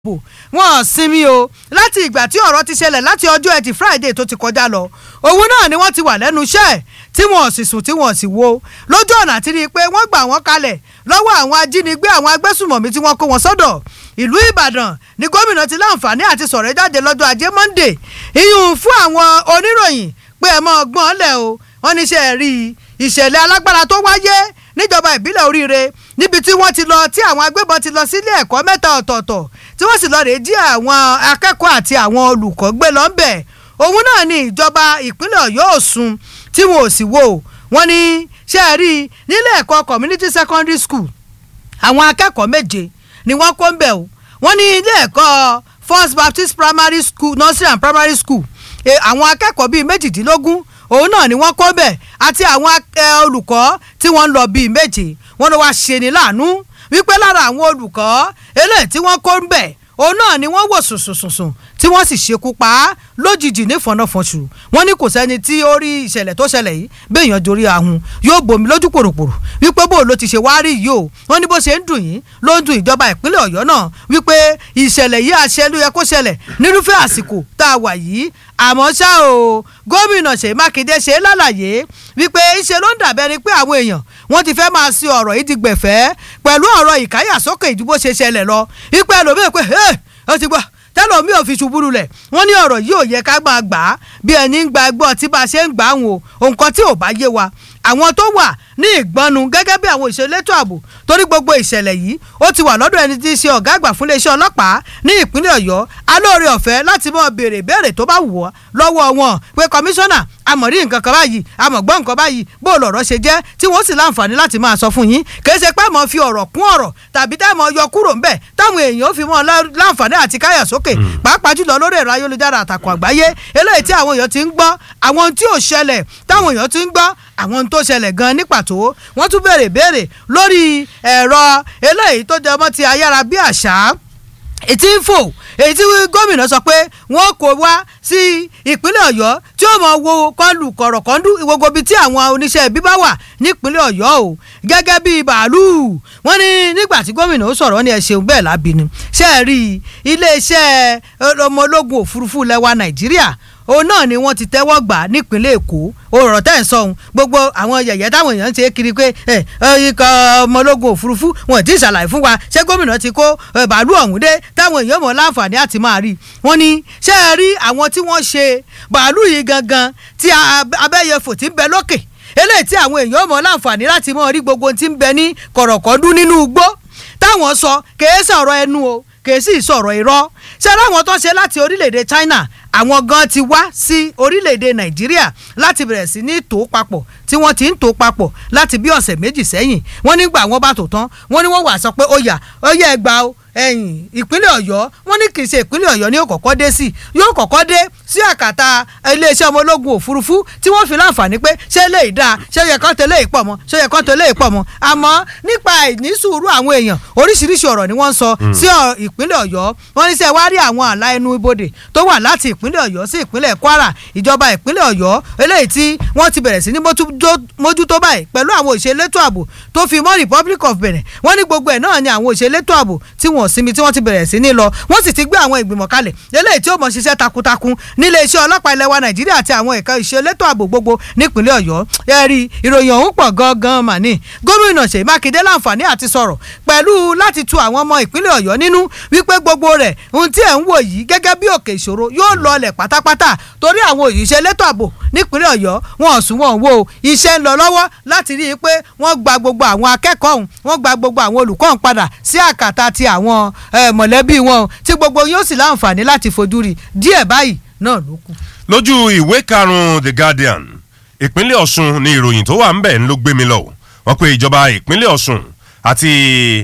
bò wọn sinmi o láti ìgbà tí ọ̀rọ̀ ti ṣẹlẹ̀ láti ọjọ́ ẹtì friday tó ti kọjá lọ òun náà ni wọ́n ti wà lẹ́nu iṣẹ́ tí wọ́n sì sùn tí wọ́n sì wo lójú ọ̀nà àti rí i pé wọ́n gbà wọ́n kalẹ̀ lọ́wọ́ àwọn ajínigbé àwọn agbésùmọ̀mí tí wọ́n kó wọn sọ́dọ̀ ìlú ìbàdàn ni gómìnà ti láǹfààní àti sọ̀rọ̀ jáde lọ́jọ́ ajé monday ìyún fún àwọn oníròyìn pé ẹ mọ́ ọgbọ́n lẹ̀ o wọ́n ní iṣẹ́ rí ìṣẹ̀lẹ̀ alágbára tó wáyé níjọba ìbílẹ̀ oríire níbi tí wọ́n ti lọ tí àwọn agbébọn ti lọ sílé ẹ̀kọ́ mẹ́ta ọ̀tọ̀ọ̀tọ̀ tí wọ́n sì lọ rèé jí àwọn akẹ́kọ̀ọ́ àti àwọn olùkọ́ gbé lọ́nbẹ̀ òun náà ni ìjọba ìpínlẹ̀ ọ̀yọ́ òsùn tí wọn ò sì wò wọ́n ní ṣe é rí nílé ẹ̀kọ́ community secondary school àwọn akẹ́kọ̀ọ́ méje ni wọ́n kó ń bẹ̀ o wọ́n ní ilé ẹ̀kọ́ first baptist primary school nursery and primary school àwọn akẹ́kọ̀ọ́ bíi méjìdínlógún òun náà ni wọ́n kó bẹ̀ àti àwọn olùkọ́ tí wọ́n ń lọ bíi méje wọ́n ló wá ṣe ní láàánú wípé lára àwọn olùkọ́ eléyìí tí wọ́n kó ń bẹ̀ òun náà ni wọ́n wò sùnsùnsùn tí wọ́n sì ṣekú pa á lójijì ní fọnáfọnṣù wọ́n ní kò sẹ́ni tí ó rí ìṣẹ̀lẹ̀ tó ṣẹlẹ̀ yìí béèyàn dorí ahun yóò bomi lójú pòròpòrò wípé bó ló ti ṣe wá rí yìí o wọ́n ní bó ṣe ń dùn yín ló ń dùn ìjọba ìpínlẹ̀ ọ̀yọ́ náà wípé ìṣẹ̀lẹ̀ yìí àṣẹ ló yẹ kó ṣẹlẹ̀ nírúfẹ́ àsìkò tá a wà yìí àmọ́ ṣá o gómìnà ṣèyí mákindé ṣe lálàyé wípé ṣe ló ń dàbẹ́ ni pé àwọn èèyàn wọ́n ti fẹ́ máa ṣe ọ̀rọ̀ yìí di gbẹ̀fẹ́ pẹ̀lú ọ̀rọ̀ ìkáyàsókè ìdúbò ṣe ṣẹlẹ̀ lọ wípé ẹlòmíì pé ẹ ó ti gbọ́ tẹ́lọ̀ mi ò fi ṣubú lulẹ̀ wọ́n ní ọ̀rọ̀ yìí ò yẹ ká máa gbà á bí ẹni ń gba ẹgbọ́n tí bá a ṣe ń gbà á wọn o nǹkan tí ò bá yé wa àwọn tó wà ní ìgbọ́nu gẹ́gẹ́ bí àwọn ìṣẹ̀lẹ̀tò ààbò torí gbogbo ìṣẹ̀lẹ̀ yìí ó ti wà lọ́dọ̀ ẹni tí í ṣe ọ̀gá àgbà fún iléeṣẹ́ ọlọ́pàá ní ìpínlẹ̀ ọ̀yọ́ alóore ọ̀fẹ́ láti mọ béèrè béèrè tó bá wù ọ́ lọ́wọ́ wọn pé kọmíṣánná àmọ̀rí nǹkan kan báyìí àmọ̀gbọ́n nǹkan báyìí bó lọ̀rọ̀ ṣe jẹ́ tí wọ́n sì láǹfààní láti máa sọ fún yín kì í ṣe pé mọ̀ fi ọ̀rọ̀ kún ọ̀rọ̀ tàbí tẹ́ mọ̀ yọ kúrò ńbẹ̀ táwọn èèyàn ó fi mọ́ láǹfààní àti káyà sókè pàápàá jùlọ lórí ẹ̀rọ ayélujára àtàkùn àgbáyé eléyìí tí àwọn èèyàn ti ń gbọ́ àwọn tí ò ṣẹlẹ̀ táwọn èèyàn ti ń gbọ́ àwọn tó ṣẹlẹ̀ gan ní pàtó wọ́n tún béèrè béèrè lórí ẹ̀rọ eléyìí tó jẹ mọ́ ti ayára bí àṣá ètí ń fò èyí tí gómìnà sọ pé wọn kò wá sí ìpínlẹ̀ ọ̀yọ́ tí ó mọ̀ wo kọlù kọ̀rọ̀kọ́ndú gbogbo ibi tí àwọn oníṣẹ́ ibi bá wà nípínlẹ̀ ọ̀yọ́ o gẹ́gẹ́ bí bàálù wọ́n ní nígbà tí gómìnà ó sọ̀rọ̀ ní ẹ ṣeun bẹ́ẹ̀ lábìnrin ṣe é rí iléeṣẹ́ ọmọ ológun òfurufú lẹ́wà nàìjíríà òun náà ni wọ́n ti tẹ́wọ́ gbà nípínlẹ̀ èkó ọ̀rọ̀ tẹ́ ń sọ̀hún gbogbo àwọn yẹ̀yẹ́ táwọn èèyàn ń ṣe kiri pé ikọ̀ ọmọ ológun òfurufú wọn ti ṣàlàyé fún wa ṣé gómìnà ti kó bàálù ọ̀hún dé táwọn èèyàn mọ̀ láǹfààní àti máa rí wọ́n ní ṣé ẹ rí àwọn tí wọ́n ṣe bàálù yìí gangan tí abẹ́yẹfò ti ń bẹ lókè eléyìí tí àwọn èèyàn mọ̀ láǹfààní láti mọ̀ rí gbogbo tí ń bẹ ní kọ̀rọ̀kọ́dún nínú igbó táwọn sọ kèé sọ̀rọ̀ ẹnu o kèé sì sọ̀rọ̀ irọ́ ṣé láwọn tó ṣe láti orílẹ̀-èdè China àwọn gan ti wá sí orílẹ̀-èdè nàìjíríà láti bẹ̀rẹ̀ sí ní tò papọ̀ tí wọ́n ti ń tò papọ̀ láti bí ọ̀sẹ̀ méjì sẹ́yìn wọ́n nígbà wọ́n bá tò tán wọ́n ní wọ́n wà sọ pé ó yá ó yẹ ẹgbàá o ẹ̀yìn ìpínlẹ̀ ọ̀yọ́ wọ́n ní kì í ṣe ìpínlẹ̀ ọ̀yọ́ ni yóò kọ́kọ́ dé sí yóò kọ́kọ́ dé sí àkàtà iléeṣẹ́ ọmọ ológun òfurufú tí wọ́n fi láǹfààní pé ṣé lè dáa ṣé yẹ kán tẹ́lẹ̀ ìpọ̀ mọ́ ṣé yẹ kán tẹ́lẹ̀ ìpọ̀ mọ́ àmọ́ nípa ìnísùúrù àwọn èèyàn oríṣiríṣi ọ̀rọ̀ ni wọ́n ń sọ sí ìpínlẹ̀ ọ̀yọ́ wọ́n ní sẹ́ wá rí àwọn àlà ẹnu ibodè tó wà láti ìpínlẹ̀ ọ̀yọ́ sí ìpínlẹ̀ kwara ìjọba ìpínlẹ̀ ọ̀yọ́ eléyìí tí wọ́n ti bẹ̀rẹ̀ sí ní mójútó báyìí pẹ̀lú àwọn òṣèlétò ààbò tó fi mọ́ republic of benin wọ́n ní gbogbo ẹ̀ náà ni àwọn òṣèlétò ààbò tí wọ́n sinmi tí wọ́n ti bẹ̀rẹ̀ sí ní lọ wọ́n sì ti gbé àwọn ìgbìmọ̀ kalẹ̀ eléyìí tí ó mọ̀ ṣiṣẹ́ takuntakun nílé iṣẹ́ ọlọ́pàá ilẹ̀ wa nàìjíríà àti àwọn ẹ̀ka ìṣèlétò ààbò gbogbo nípínlẹ̀ ọ̀yọ́ ẹ rí ìròyìn ọ̀hún pọ̀ gangan mà ní gómìnà ṣèyí mákindé láǹfààní àti sọ̀rọ̀ pẹ̀lú láti tu àwọn ọmọ ìpínlẹ̀ ọ̀yọ́ nínú wípé gbogbo rẹ̀ ohun tí ẹ̀ ń wò yìí gẹ́gẹ́ bí òkè ìṣòro yóò lọlẹ̀ pátápátá torí àwọn òṣìṣẹ́ elétò ààbò nípínlẹ̀ ọ̀yọ́ wọn ò sún wọn wò ó iṣẹ́ ń lọ lọ́wọ́ láti rí i pé wọ́n gba gbogbo àwọn akẹ́kọ̀ọ́ ọ̀hún wọ́n gba gbogbo àwọn olùkọ́ ọ̀hún padà sí àkàtà ti àwọn mọ̀lẹ́bí wọn tí gbogbo yóò sì láǹfààní láti fojú rí díẹ̀ báyìí náà ló kù. lójú ìwé karùn-ún the guardian ìpínlẹ̀ ọ̀ṣun ni ìròyìn tó wà ń bẹ̀ ń ló gbé mi lọ wọ́n pe ìjọba ìpínlẹ̀ ọ̀ṣun àti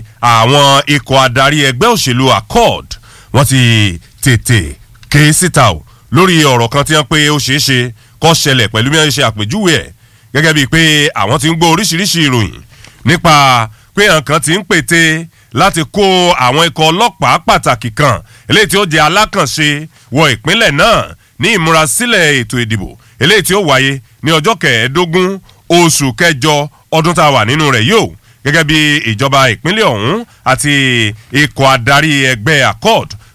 àwọn ikọ̀ adarí ẹgbẹ́ òṣèlú accord wọ́n ti tètè ké síta o lórí ọ̀rọ̀ kan tí wọ́n pé ó ṣeé ṣe kó ṣẹlẹ̀ pẹ̀lú bí wọ́n ṣe àpèjúwe ẹ̀ gẹ́gẹ́ bíi pé àwọn ti ń gbọ́ oríṣiríṣi ìròyìn nípa pé nǹkan ti ń pète láti kó àwọn ikọ̀ ọlọ́pàá pàtàkì kan eléyìí tí ó jẹ́ alákànṣe wọ ìpínlẹ̀ náà ní ìmúrasílẹ̀ ètò ìdìbò eléyìí tí ó wáyé ní ọjọ́ kẹẹ̀ẹ́dógún oṣù kẹjọ ọdún tá a wà nínú rẹ̀ yóò gẹ́gẹ́ bí ìjọba ìpínlẹ̀ ọ̀hún àti ikọ̀ adarí ẹgbẹ́ accord